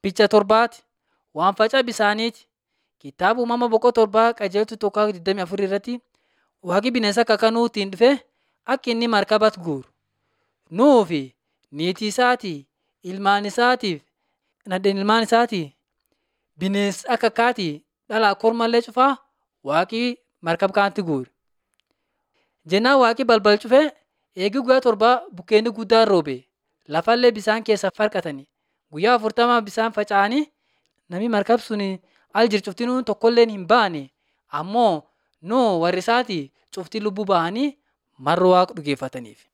Picha torbaati waan facaa bisaaniiti. Kitaaba uumama boqoo torbaa qajeeltu tokko 24 irratti waaqi bineensa akka nuutiin dhufe akka inni markabatti guuru. Nuu fi niitii isaatii, ilmaan isaatiif nadheen ilmaan isaatii bineensa akka akkaatii dhalaa kormallee cufaa waaqi markaba kanatti guure. Jennaan waaqi balbal cufee eegii guyyaa torbaa bukkeenni guddaan roobe lafallee bisaan keessa farqatanii guyyaa afurtama bisaan faca'anii namni markab sun al jiru cuftinuu tokkollee hin baane ammoo nuu warri isaatii cuftii lubbuu bahanii marra waaqa dhugeeffataniif.